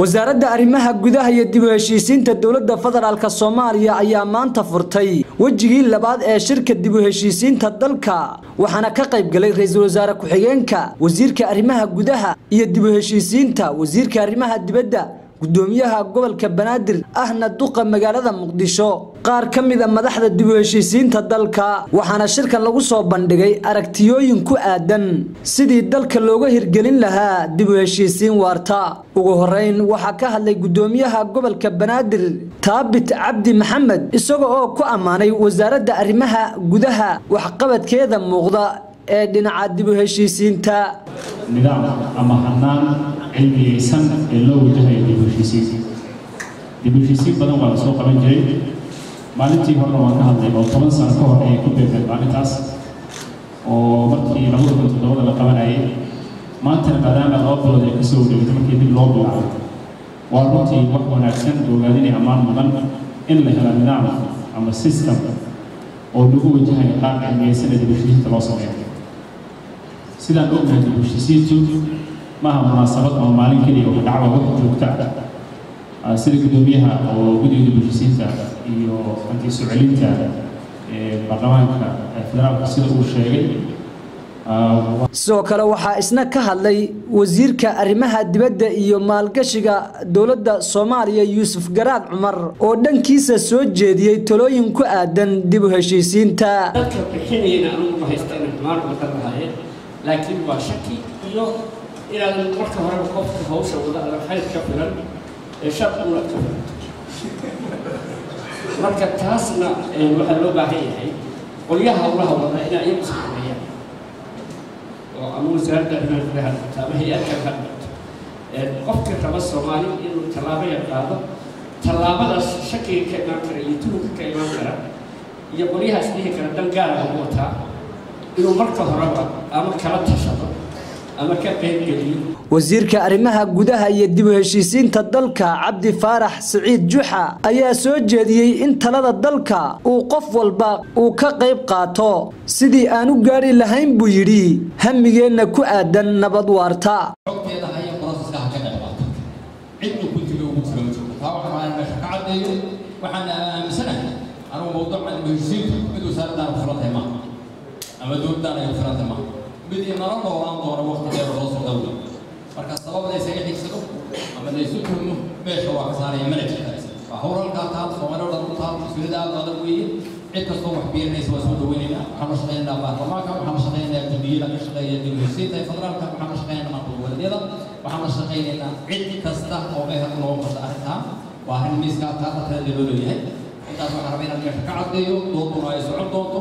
wasaaradda arrimaha gudaha iyo dib u heshiisiinta dowladda federaalk soomaaliya ayaa maanta furtay wejigii labaad ee shirka dib u heshiisiinta dalka waxaana ka qayb galay ra-iisul wasaare ku-xigeenka wasiirka arrimaha gudaha iyo dib u heshiisiinta wasiirka arrimaha dibadda gudoomiyaha gobolka banaadir ahna duqa magaalada muqdisho qaar ka mid a madaxda dib u heshiisiinta dalka waxaana shirkan lagu soo bandhigay aragtiyooyin ku aadan sidii dalka looga hirgelin lahaa dib u heshiisiin waarta ugu horeyn waxaa ka hadlay gudoomiyaha gobolka banaadir taabit cabdi maxamed isaga oo ku ammaanay wasaaradda arrimaha gudaha waxqabadkeeda muuqda ee dhinaca dib u heshiisiinta nidaam ama hanaan cilmiyeysan ee loo wajahayo dib u heshiisiin dib u heshiisiin badan waa la soo qaban jiray maalintii horena waan ka hadlay oo toban sano ka hor ayay ku beegmeen maalintaas oo markii labada kun toddobada la qabanayay maantana maadaama laba bilood ay kasoo wareegtay markii dib loo bilaabay waa runtii wax wanaagsan ogaadinay ammaan mudan in la helo nidaam ama system oo lagu wajahayo qaab cilmiyeysan ee dib u heshiisiinta loo sameeyo sidaan ognahay dib u heshiisiintu maaha munaasabad ama maalin keliya oo dhacwa wax joogta ah sida gudoomiyaha oo guddiga dib u heshiisiinta iyo hanti soo celinta baarlamaanka federaalka sida uu sheegay sidoo kale waxaa isna ka hadlay wasiirka arrimaha dibadda iyo maalgashiga dowladda soomaaliya yuusuf garaad cumar oo dhankiisa soo jeediyey talooyin ku aadan dib u heshiisiinta dadka bixinayna anugu ma haysta inay xumaan uga lahaayeen laakiin waa shaki iyo inaadan marka horeba qofka hawsha wada adan xayr ka filan ee shar una ka filan marka taasna waxaa loo baahan yahay qolyaha hawlaha wada inay iyagu sameeyaan oo ama wasaaradda arrimaha gudaha noqoto ama hay-adka ka noqoto qofkii raba soomaali inuu tallaabo yar qaado tallaabadaas shakiga ka imaan kara iyo tuhunka ka imaan kara iyo qolyahaas dhihi kara dan gaara lagu wataa inuu marka horeba ama kala tashado ama ka qaybgeliyo wasiirka arrimaha gudaha iyo dib u heshiisiinta dalka cabdi faarax siciid juxa ayaa soo jeediyey in talada dalka uu qof walba uu ka qayb qaato sidii aan u gaari lahayn buu yidhi hamigeenna ku aadan nabad waarta xogteeda haya broseska ha ka qayb qaato cidnu ku tiro ugu tiro ma jirto taa waxaan rabaa meesha ka caddeeyo waxaan aaminsanahay anugu mawduucan dib u heshiisiintu mid wasaaraddan ku filan tahay maaha ama dowladdan ay ku filan tahay maaha mid inala noolaan doono waqti dheer loo soo dhowda marka sabab la isaga xigsado ama la isu tuhmo meesha waa ka saaraya mana jirta waa hawl halkaa taal soomaali oo dhan u taal mas-uuliyadda aad adag weeye cid kastoo wax biirinaysa waa soo dhaweynaynaa waxaan la shaqaynaynaa baarlamaanka waxaan la shaqaynaynaa guddiyada ka shaqeeya dib u heshiisiinta ee federaalka waxaan la shaqaynaynaa maamul-goboleedyada waxaan la shaqaynaynaa cid kasta oo meesha looga qabta arrintaa waa arrin miiska taa qatarada loo leeyahay intaas waxaan rabaa inaan meesha ka caddeeyo dooduna ay socon doonto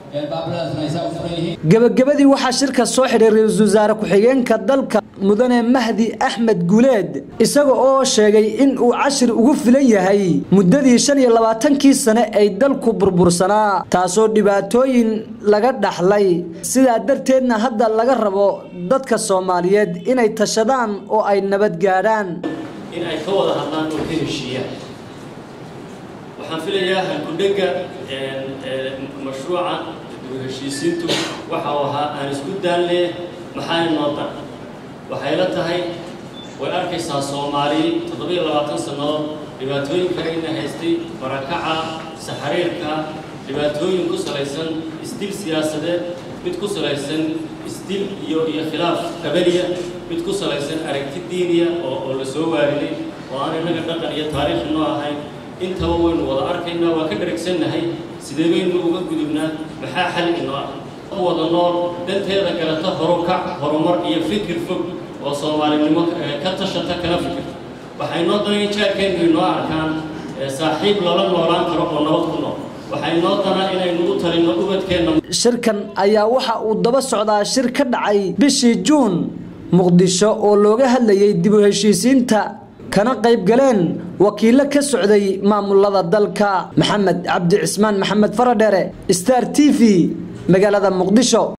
gabagabadii waxaa shirka soo xidhay ra-iisul wasaare ku-xigeenka dalka mudane mahdi axmed guuleed isaga oo sheegay in uu cashir ugu filan yahay muddadii shan iyo labaatankii sane ay dalku burbursanaa taasoo dhibaatooyin laga dhaxlay sidaa darteedna hadda laga rabo dadka soomaaliyeed inay tashadaan oo ay nabad gaadhaan in ay ka wada hadlaan oo ka heshiiyaan waxaan filayaa halkudhega mashruuca dib u heshiisiintu waxa uu ahaa aan isku daalne maxaana noo dan waxay la tahay way arkaysaa soomaali toddobiyo labaatan sannadood dhibaatooyinka ina haystay barakaca saxariirka dhibaatooyin ku salaysan isdil siyaasadeed mid ku salaysan isdil iyo iyo khilaaf qabaliya mid ku salaysan aragti diiniya oo oo la soo waarinay oo aan innaga dhaqan iyo taariikh noo ahayn intaba waynu wada arkaynaa waa ka dharagsannahay sidee baynu uga gudubnaa maxaa xal inoo ah wada nool danteeda galata horukac horumar iyo fikir fog oo soomaalinimo ka tashata kala fikirta waxay noo danay jaarkeennu inoo arkaan saaxiib lala noolaan karo oo nabad ku nool waxay noo danaa inaynu u talinno ubadkeenna shirkan ayaa waxa uu daba socdaa shir ka dhacay bishii juun muqdisho oo looga hadlayay dib u heshiisiinta kana qayb galeen wakiilo ka socday maamulada dalka maxamed cabdi cismaan maxamed faradheere star t v magaalada muqdisho